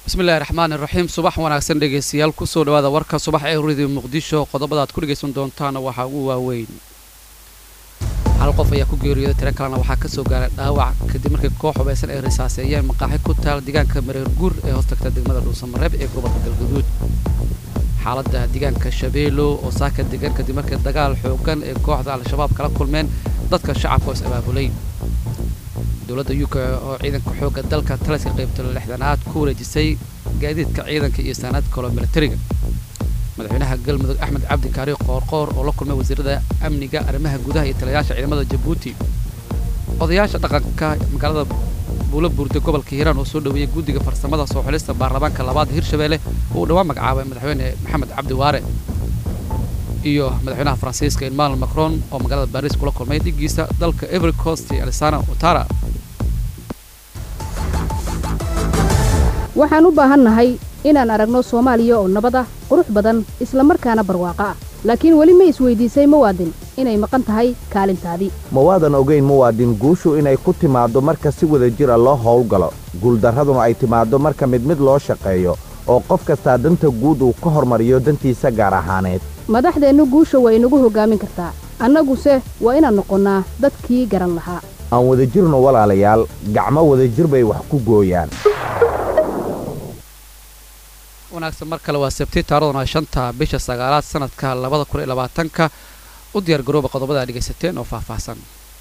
bismillahi raxmaani raxiim subax wanaagsan dhegaystayaal kusoo dhawaada warka subax ee radio muqdisho qodobada aad ku dhegaysan doontaana waxaa ugu waaweyn hal qof ayaa ku geeriyooday tiro kalena waxaa ka soo gaaray dhaawac kadib markii koox hubaysan ay risaaseeyeen maqaaxi ku taal deegaanka mareer guur ee hoostagta degmada dhuusamareeb ee gobolka galgaduud xaaladda deegaanka shabeelo oo saaka degan kadib markii dagaal xoogan ee kooxda al-shabaab kala kulmeen dadka shacabka oo is abaabulay dowladda uk oo ciidanka xoogga dalka taliska qaybta lixdanaad ku wareejisay gaadiidka ciidanka iyo saanaad kaloo militariga madaxweynaha galmudug axmed cabdi kaari qoorqoor oo la kulmay wasiirada amniga arrimaha gudaha iyo taliyayaasha ciidamada jabuuti odayaasha dhaqanka magaalada buulo buurde gobolka hiiraan oo soo dhoweeyey guddiga farsamada soo xulista baarlamaanka labaad hirshabeelle oo uu dhawaan magacaabay madaxweyne maxamed cabdi waare iyo madaxweynaha faransiiska emmanuel macron oo magaalada baris kula kulmay dhigiisa dalka every coast alisana utara waxaan u baahannahay inaan aragno soomaaliya oo nabad ah qurux badan isla markaana barwaaqo ah laakiin weli ma isweydiisay muwaadin inay maqan tahay kaalintaadii mawaadan ogayn muwaadin guushu inay ku timaaddo marka si wada jira loo howlgalo guuldarraduna ay timaaddo marka mid mid loo shaqeeyo oo qof kastaa danta guud uu ka hormariyo dantiisa gaar ahaaneed madaxdeennu guusha waa inagu hoggaamin kartaa annaguse waa inaan noqonnaa dadkii garan lahaa aan wada jirno walaalayaal gacmo wadajir bay wax ku gooyaan wanaagsan mar kale waa sabti taaraduna shanta bisha sagaalaad sanadka labada kun iyo labaatanka u diyaar garooba qodobada ad dhegaysateen oo faahfaahsan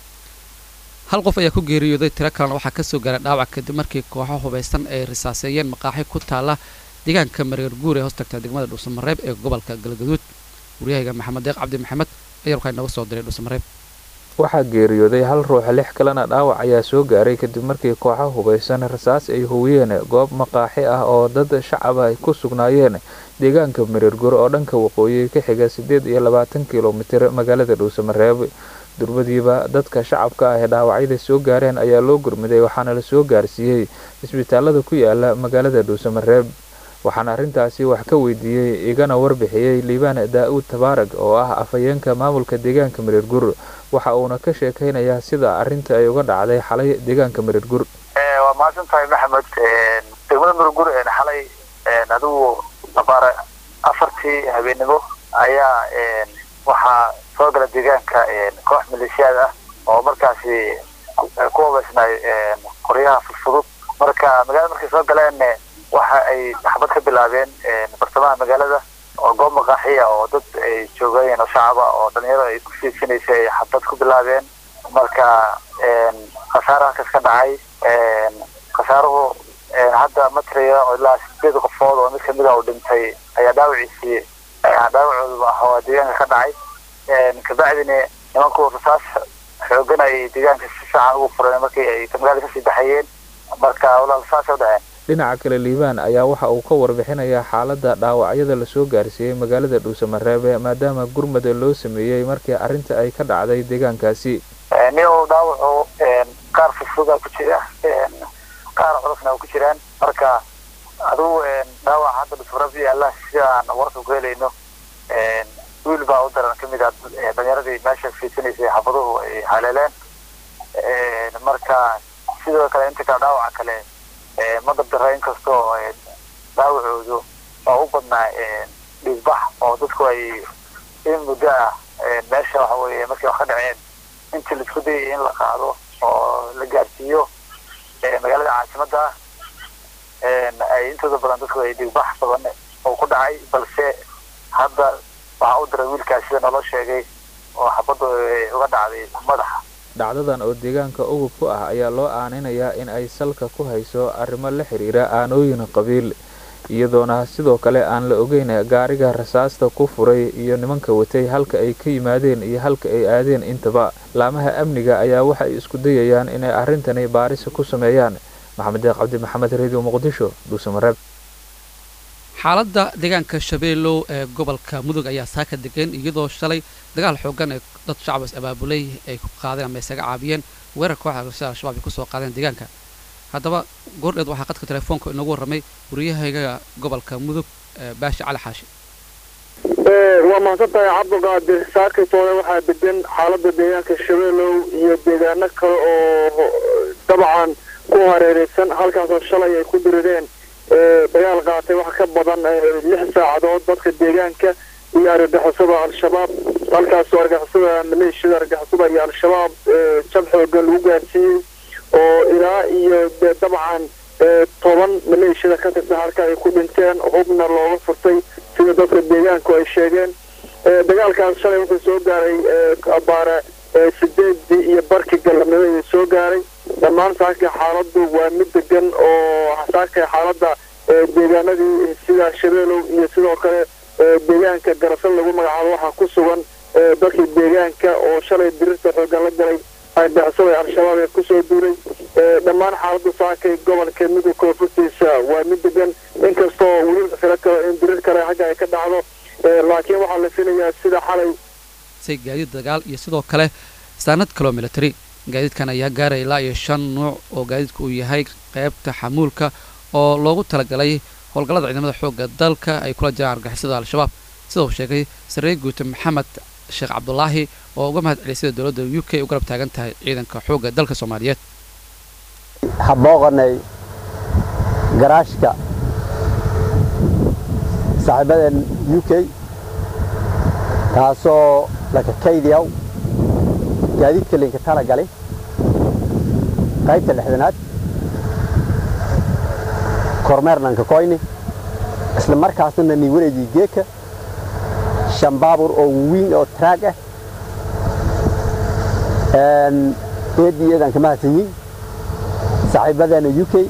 hal qof ayaa ku geeriyooday tiro kalena waxaa ka soo gaaray dhaawac kadib markii kooxo hubaysan ay risaaseeyeen maqaaxi ku taala deegaanka mareer guur ee hoostagta degmada dhuusamareeb ee gobolka galgaduud waryahayga maxamed deeq cabdi maxamed ayaa warkaa inooga soo diray dhuusamareeb waxaa geeriyooday hal ruux lix kalena dhaawac ayaa soo gaaray kadib markii kooxo hubaysan rasaas ay howiyeen goob maqaaxi ah oo dad shacab ay ku sugnaayeen deegaanka mareergur oo dhanka waqooyi ka xiga siddeed iyo labaatan kilomitir magaalada dhuusamareeb durbadiiba dadka shacabka ah ee dhaawacyada soo gaareen ayaa loo gurmiday waxaana la soo gaarsiiyey isbitaalada ku yaala magaalada dhuusamareeb waxaana arrintaasi wax ka weydiiyey igana warbixiyey liibaan daa-uud tabaarag oo ah afhayeenka maamulka deegaanka mareergur waxa uuna ka sheekaynayaa sida arrinta ay uga dhacday xalay deegaanka mareergur waa mahadsan tahay maxamed degmada mareergur xalay adigu abaare afartii habeenimo ayaa waxaa soo gala deegaanka koox maleeshiyaad ah oo markaasi ku hubaysnay qoryaha fudfudud marka magaalada markay soo galeen waxa ay xabad ka bilaabeen bartamaha magaalada oo goob maqaaxiya oo dad ay joogayeen oo shacaba oo dhalinyaro ay ku fiidsanaysay ay xabad ku bilaabeen marka khasaare halkaas ka dhacay khasaaruhu hadda matriga oo ilaa sideed qofood oo mid kamid a uu dhintay ayaa dhaawaciisii dhaawacooda ahoo deegaanka ka dhacay kabacdina nimanku rasaas xoogan ay deegaanka si fiican ugu fureen markii ay magaalada kasii baxayeen marka walaal saasay u dhaceen dhinaca kale liibaan ayaa waxa uu ka warbixinayaa xaaladda dhaawacyada lasoo gaarsiiyey magaalada dhuusamareebe maadaama gurmada loo sameeyey markii arrinta ay ka dhacday deegaankaasi nin uu dhaawacu qaar fudfuda ku jira qaar culusna ku jiraan marka adigu dhaawac hadda dhuusamareeb yaalla sida aan warka ku helayno wiil baa u daran kamid ah dhalinyaradii meesha fiidsanaysay xabaduhu ay haleeleen marka sidoo kale inta kale dhaawaca kale ma dabdara inkastoo dhaawacoodu waa u badnaa dhiigbax oo dadku ay in muddo ah meesha waxa weeye markay wax ka dhaceen intii laisku dayay in la qaado oo la gaarsiiyo magaalada caasimadda ay intooda badan dadku ay dhiigbax badan oo ku dhacay balse hadda waxaa u diray wiilkaas sida naloo sheegay oo xabaddu uga dhacday madaxa dhacdadan oo deegaanka ugub ku ah ayaa loo aaninayaa in ay salka ku hayso arrimo la xiriira aanooyin qabiil iyadoona sidoo kale aan la ogeyn gaariga rasaasta ku furay iyo nimanka watay halka ay ka yimaadeen iyo halka ay aadeen intaba laamaha amniga ayaa waxa ay isku dayayaan inay arrintani baarisa ku sameeyaan maxamed deeq cabdi maxamed radio muqdisho dhuusamareeb xaaladda deegaanka shabeellow ee gobolka mudug ayaa saaka degan iyadoo shalay dagaal xoogan ee dad shacab is abaabulay ay ku qaadeen ama isaga caabiyeen weerar kooxda sida al-shabaab ay kusoo qaadeen deegaanka haddaba goordheed waxaa qadka telefoonka inoogu warramay wariyahayga gobolka mudug baashi cali xaashi waa mahadsan tahay cabdiqaadir saakaytoole waxaa degan xaaladda deegaanka shabeellow iyo deegaano kale oo dabcan ku hareereysan halkaasoo shalay ay ku dirireen dagaal qaatay wax ka badan lix saacadood dadka deegaanka iyo argagixisada al-shabaab halkaasoo argagixisada maleeshiyada argagixisada iyo al-shabaab jab xoogan lagu gaarsiiyey oo ilaa iyo dee dabcan toban maleeshiyada ka tirsan halka ay ku dhinteen hubna looga furtay sida dadka deegaanku ay sheegeen dagaalkaas shalay wuxuu soo gaaray abaare sideedii iyo barkii galabnimo ayuu soo gaaray dhammaan saaka xaaladdu waa mid degan oo saaka xaaladda deegaanadii sida shabeelow iyo sidoo kale deegaanka garasal lagu magacaabo waxaa ku sugan dadkii deegaanka oo shalay dirirta xoogan la galay argixisada al-shabaab ee kusoo duulay dhammaan xaaladda saakay gobolka midug koonfurtiisa waa mid degan inkastoo weli filo kale in dirir kale xagga ay ka dhacdo laakiin waxaa la filayaa sida xalay say gaadiid dagaal iyo sidoo kale saanad kaloo military gaadiidkan ayaa gaaraya ilaa iyo shan nuuc oo gaadiidka uu yahay qaybta xamuulka oo loogu talagalay howlgallada ciidamada xoogga dalka ay kula jiraan argixisada al-shabaab sida uu sheegay sarreey guute maxamed sheekh cabdulaahi oo uga mahad celisay dowladda u k u garab taagan tahay ciidanka xoogga dalka soomaaliyeed habooqanay garaashka saaxiibadan u k taasoo laka kaydiyaw gaadiidka linka tala galay qaybta lixdanaad kormeernanka koyni isla markaasna ni wareegii geeka shan baabur oo wawiin oo traag ah eedii eedaan ka mahadsanyiin saaxiibadana u k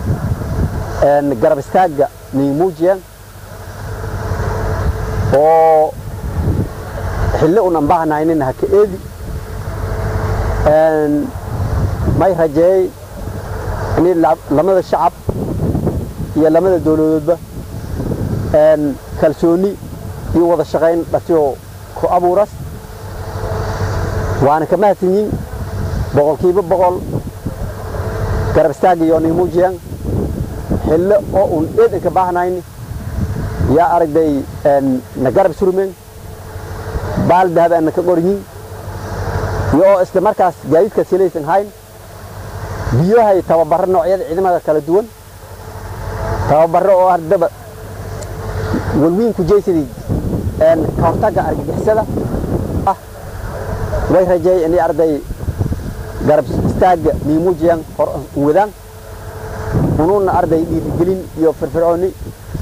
garab istaagga nimuujiyan oo xilli unan bahnaynin haka eedi may rajeeyey in lamada shacab iyo lamada dowladoodba kalsooni iyo wada shaqayn dhasiyoo ku abuuras waana ka mahadsanyiin boqolkiiba boqol garab istaagga iyo nimuujiyan xillo oo un eedan ka baahnayni yaa aragday na garab surmen baal dahab aan ka qoryin iyo oo isla markaas gaadiidka silaysan hayn biyahay tababaro noocyada ciidamada kala duwan tababaro oo ardaba walwiin ku jeysadii ka hortagga argagixisada ah way rajeey inay arday garab istaagga niimuujiyan hor wadaan unuuna arday dhiirigelin iyo firfircooni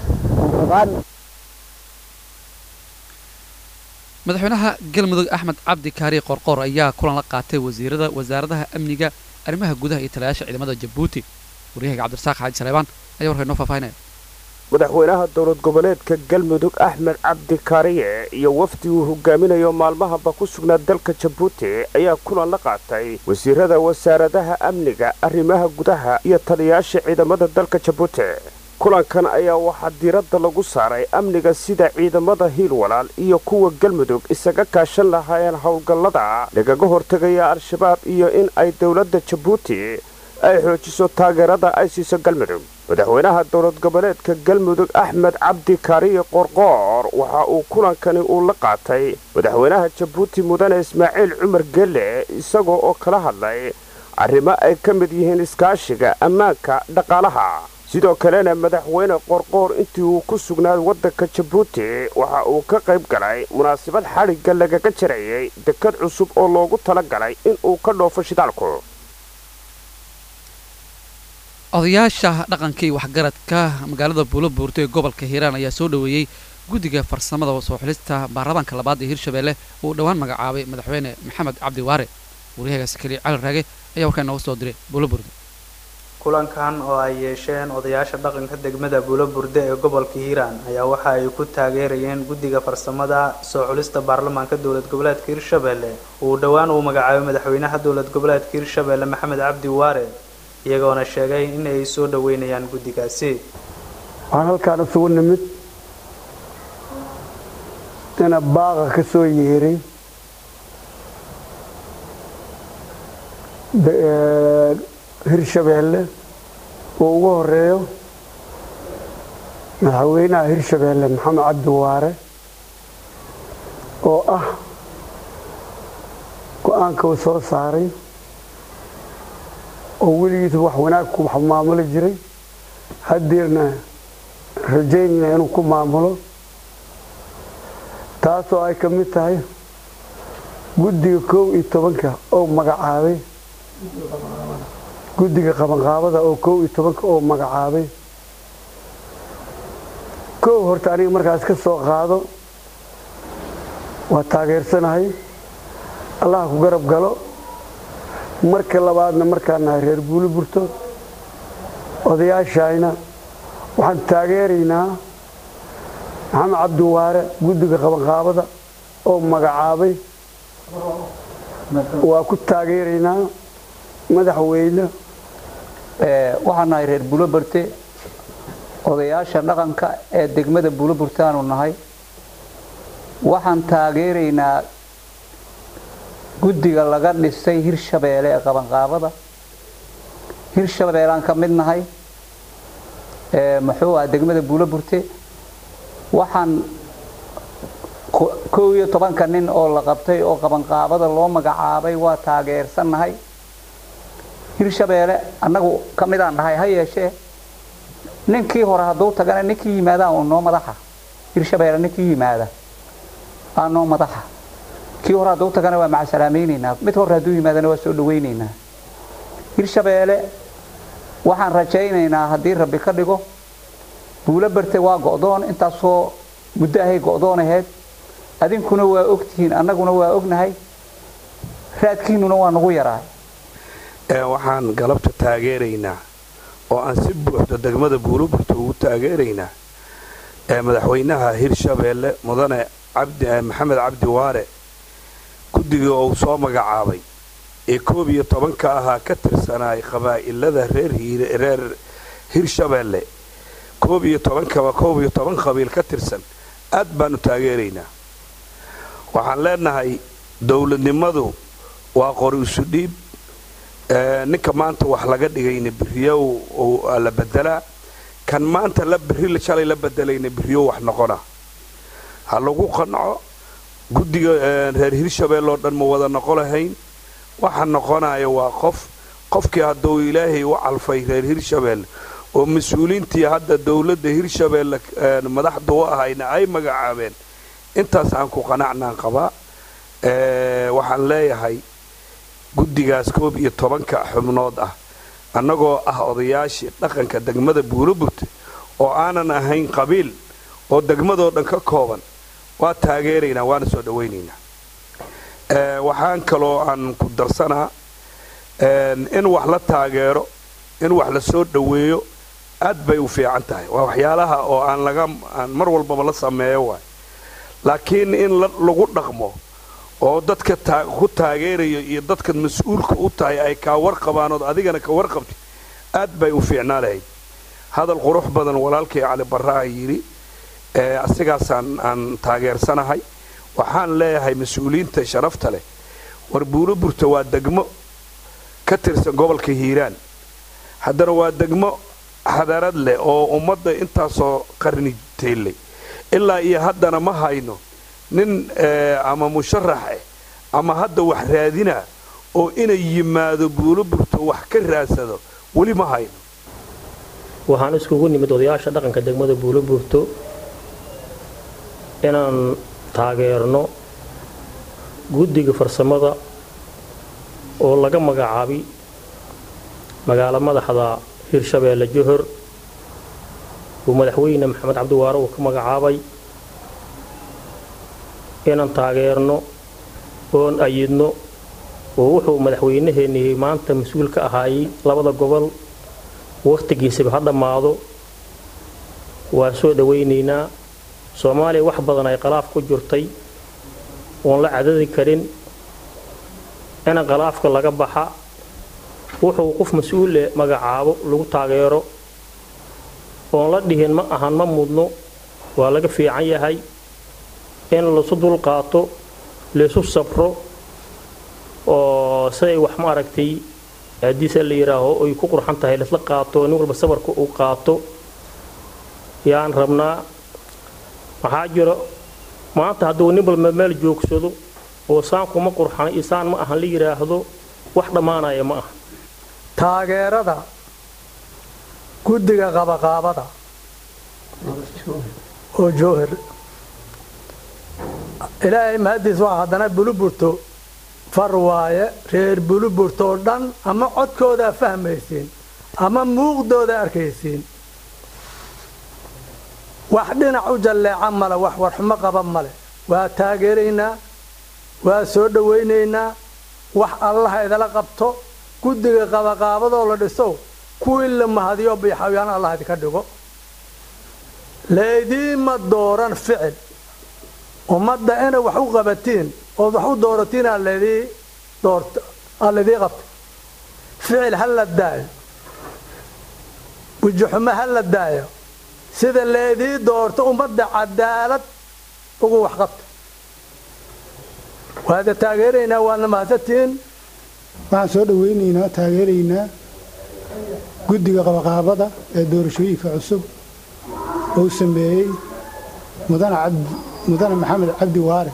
madaxweynaha galmudug axmed cabdi kaari qorqoor ayaa kulan la qaatay wasiirada wasaaradaha amniga arrimaha gudaha iyo talayaasha ciidamada jabuuti waryahaga cabdirasaaq xaaji saleebaan ayaa warka inoo faahfaahinaya madaxweynaha dowlad goboleedka galmudug axmed cabdi kaariye iyo wafdi uu hogaaminayo maalmahaba ku sugnaa dalka jabuuti ayaa kulan la qaatay wasiirada wasaaradaha amniga arrimaha gudaha iyo taliyaasha ciidamada dalka jabuuti kulankan ayaa waxaa diiradda lagu saaray amniga sida ciidamada hiil walaal iyo kuwa galmudug isaga kaashan lahaayeen howlgallada lagaga hortegaya al-shabaab iyo in ay dowladda jabuuti ay xoojiso taageerada ay siiso galmudug madaxweynaha dowlad goboleedka galmudug axmed cabdi kaariye qorqoor waxa uu kulankani uu la qaatay madaxweynaha jabuuti mudane ismaaciil cumar gelle isagoo oo kala hadlay arrimo ay ka mid yihiin iskaashiga ammaanka dhaqaalaha sidoo kalena madaxweyne qorqoor intii uu ku sugnaad waddanka jabuuti waxa uu ka qayb galay munaasabad xadhigga lagaga jarayay dekad cusub oo loogu tala galay in uu ka dhoofo shidaalku odayaasha dhaqanka iyo waxgaradka magaalada buulo buurto ee gobolka hiiraan ayaa soo dhoweeyey guddiga farsamada soo xulista baarlamaanka labaad ee hirshabeelle uu dhowaan magacaabay madaxweyne maxamed cabdi waare waryahagaasi keliya cali raage ayaa warkaa inooga soo diray buulo buurto kulankan oo ay yeesheen odayaasha dhaqanka degmada buulo burde ee gobolka hiiraan ayaa waxa ay ku taageerayeen guddiga farsamada soo xulista baarlamaanka dowlad goboleedka hirshabeelle uu dhowaan uu magacaabay madaxweynaha dowlad goboleedka hirshabeelle maxamed cabdi waare iyagoona sheegay in ay soo dhoweynayaan guddigaasi waxaan halkaan isugu nimid ina baaqa ka soo yeeray hirshabeelle uu ugu horeeyo madaxweynaha hirshabeelle maxamed cabdi waare oo ah go-aanka uu soo saaray oo weligiisa wax wanaag ku wax maamuli jiray haddeerna rajaynayna inuu ku maamulo taasoo ay ka mid tahay guddiga kow iyo tobanka oo magacaabay guddiga qabanqaabada oo kow iyo tobanka oo magacaabay kow horta aniga markaas ka soo qaado waa taageersanahay allaha ku garab galo marka labaadna markaan nahay reer buuli burto odayaashayna waxaan taageeraynaa maxamed cabdiwaare guddiga qabanqaabada oo magacaabay waa ku taageeraynaa madaxweyne waxaan nahay reer buulo barte odayaasha dhaqanka ee degmada buulo burtaanu nahay waxaan taageeraynaa guddiga laga dhisay hirshabeelle ee qabanqaabada hirshabeellaan ka mid nahay muxuu ah degmada buulo burte waxaan kow iyo tobanka nin oo la qabtay oo qabanqaabada loo magacaabay waa taageersannahay hirshabeelle annagu ka midaan nahay ha yeeshee ninkii hore hadduu tagana ninkii yimaadaan uu noo madaxa hirshabeelle ninkii yimaada aa noo madaxa kii hore hadduu tagana waa macasalaamaynaynaa mid hore hadduu yimaadana waa soo dhawaynaynaa hirshabeelle waxaan rajaynaynaa haddii rabbi ka dhigo buulo barte waa go'doon intaasoo muddo ahay go'doon ahayd adinkuna waa ogtihiin annaguna waa ognahay raadkiinnuna waa nagu yaraa waxaan galabta taageeraynaa oo aan si buuxda degmada buuloburta ugu taageeraynaa madaxweynaha hirshabeelle mudane maxamed cabdi waare guddiga uu soo magacaabay ee koob iyo tobanka ahaa ka tirsanaay qabaa'ilada reer hirshabeelle koob iyo tobankaba koob iyo toban qabiil ka tirsan aad baanu taageeraynaa waxaan leenahay dowladnimadu waa qori isu dhiib ninka maanta wax laga dhigayna biriyo la bedelaa kan maanta la biri shalay la bedelayna biriyo wax noqona ha lagu qanco guddiga reer hirshabeelle oo dhan ma wada noqo lahayn waxa noqonaya waa qof qofkii hadduu ilaahay u calfay reer hirshabeelle oo mas-uuliintii hadda dowladda hirshabeelle madaxda u ahayna ay magacaabeen intaas aan ku qanacnaan qabaa waxaan leeyahay guddigaas koob iyo tobanka xubnood ah annagoo ah odayaashii dhaqanka degmada buuloburte oo aanan ahayn qabiil oo degmadoo dhan ka kooban waa taageeraynaa waana soo dhawaynaynaa waxaan kaloo aan ku darsanaa in wax la taageero in wax la soo dhoweeyo aad bay u fiican tahay waa waxyaalaha oo aan laga aan mar walbaba la sameeyo waay laakiin in lagu dhaqmo oo dadka ku taageerayo iyo dadka mas-uulka u tahay ay kaa warqabaanood adigana ka warqabti aad bay u fiicnaa lahayd hadal qurux badan walaalkay cali barraa yidhi asigaasaan aan taageersanahay waxaan leeyahay mas-uuliyiinta sharafta leh war buulo burta waa degmo ka tirsan gobolka hiiraan haddana waa degmo hadarad leh oo ummadda intaasoo qarni teellay ilaa iyo haddana ma hayno nin ama musharax ah ama hadda wax raadina oo inay yimaado buulo burto wax ka raadsado weli ma hayno waxaan iskugu nimid odayaasha dhaqanka degmada buulo burto inaan taageerno guddiga farsamada oo laga magacaabay magaalo madaxda hirshabeelle johor uu madaxweyne maxamed cabdiwaare uu ka magacaabay inaan taageerno oon ayidno oo wuxuu madaxweynaheenii maanta mas-uul ka ahaayey labada gobol wakhtigiisaba ha dhammaado waa soo dhawaynaynaa soomaaliya wax badan ay qalaaf ku jirtay oon la cadadi karin in qalaafka laga baxa wuxuu qof mas-uule magacaabo lagu taageero oon la dhihin ma ahan ma mudno waa laga fiican yahay in laisu dulqaato laisu sabro oo siday wax ma aragtay haddiise la yidhaaho ay ku qurxan tahay laisla qaato nin walba sabarka uu qaato yaan rabnaa waxaa jiro maanta hadduu nin walba meel joogsado oo saankuma qurxana iyo saan ma ahan la yidhaahdo wax dhammaanaya ma aha taageerada guddiga qabaqaabada oo jowhar ilaahay mahaddiis waa haddana buluburto far waaye reer buluburto oo dhan ama codkoodaa fahmaysiin ama muuqdooda arkaysiin wax dhinac u jalleeca male wax warxumo qaba male waa taageeraynaa waa soo dhowaynaynaa wax allaha idala qabto guddiga qabaqaabadoo la dhiso kuwii la mahadiyo biixawyaan allah idinka dhigo laydiima dooran ficil ummadda inay wax u qabatiin ood wax u dooratiin aa laydii doorta aa laydii qabta ficil ha la daayo bujuxumo ha la daayo sida laydii doorto ummadda cadaalad ugu wax qabta waada taageeraynaa waadna mahadsantihiin waxaan soo dhowaynaynaa taageeraynaa guddiga qabaqaabada ee doorashooyinka cusub uu sameeyey mudane maxamed cabdi waare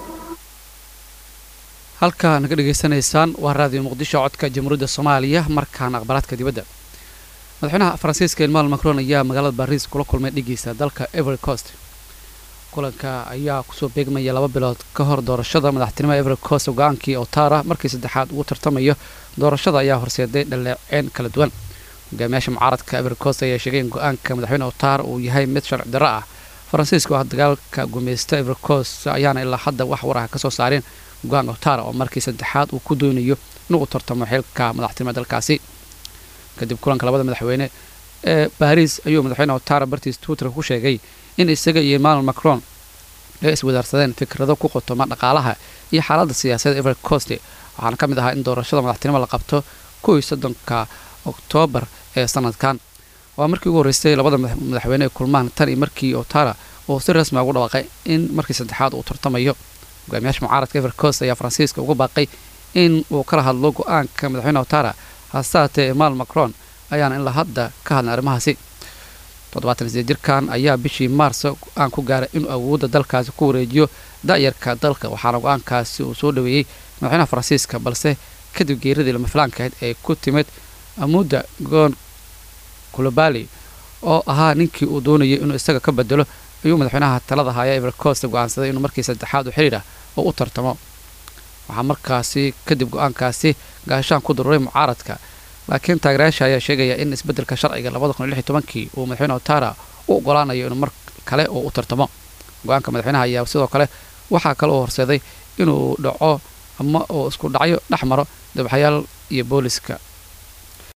halkaa naga dhegaysanaysaan waa raadiyo muqdisho codka jamhuuriyadda soomaaliya markaana akhbaaraadka dibadda madaxweynaha faransiiska emmanuel macron ayaa magaalada baris kula kulmay dhigiisa dalka every coast kulanka ayaa kusoo beegmaya laba bilood ka hor doorashada madaxtinimada every coast go-aankii otara markii saddexaad ugu tartamayo doorashada ayaa horseeday dhaleeceen kala duwan hogaamiyaasha mucaaradka every coast ayaa sheegay in go-aanka madaxweyne otara uu yahay mid sharci darro ah faransiiska oo ah dagaalka gumeysta every coast ayaana ilaa hadda wax war ah kasoo saareen go-aan otara oo markii saddexaad uu ku doonayo inuu tartamo xilka madaxtinimada dalkaasi kadib kulanka labada madaxweyne ee baris ayuu madaxweyne otara bartiis twitter ku sheegay in isaga iyo emmanuel macron ay iswadaarsadeen fikrado ku qotoma dhaqaalaha iyo xaaladda siyaasadda every coast waxaana ka mid ahaa in doorashada madaxtinimo la qabto kow iyo soddonka oktoobar ee sanadkan waa markii ugu horreysay labada madaxweyne ay kulmaan tan iyo markii otara uu si rasmi ugu dhawaaqay in markii saddexaad uu tartamayo hogaamiyaasha mucaaradka every coast ayaa faransiiska ugu baaqay in uu kala hadlo go-aanka madaxweyne otara hase haatee emmanuel macron ayaana ilaa hadda ka hadlay arrimahaasi toddobaatan sideed jirkan ayaa bishii maarso go-aan ku gaaray inuu awoodda dalkaasi ku wareejiyo da'yarka dalka waxaana go-aankaasi uu soo dhaweeyey madaxweynaha faransiiska balse kadib geeradii lama filaankahayd ee ku timid amuudda goon kulobali oo ahaa ninkii uu doonayay inuu isaga ka bedelo ayuu madaxweynaha talada haya every coast go-aansaday inuu markii saddexaad u xiriir ah oo u tartamo waxaa markaasi kadib go-aankaasi gaashaan ku daruuray mucaaradka laakiin taageerayaasha ayaa sheegaya in isbeddelka sharciga labada kun iyo lix iyo tobankii uu madaxweyne otara u ogolaanayo inuu mar kale uu u tartamo go-aanka madaxweynaha ayaa sidoo kale waxaa kale uu horseeday inuu dhaco ama uu isku dhacyo dhex maro dabaxayaal iyo booliska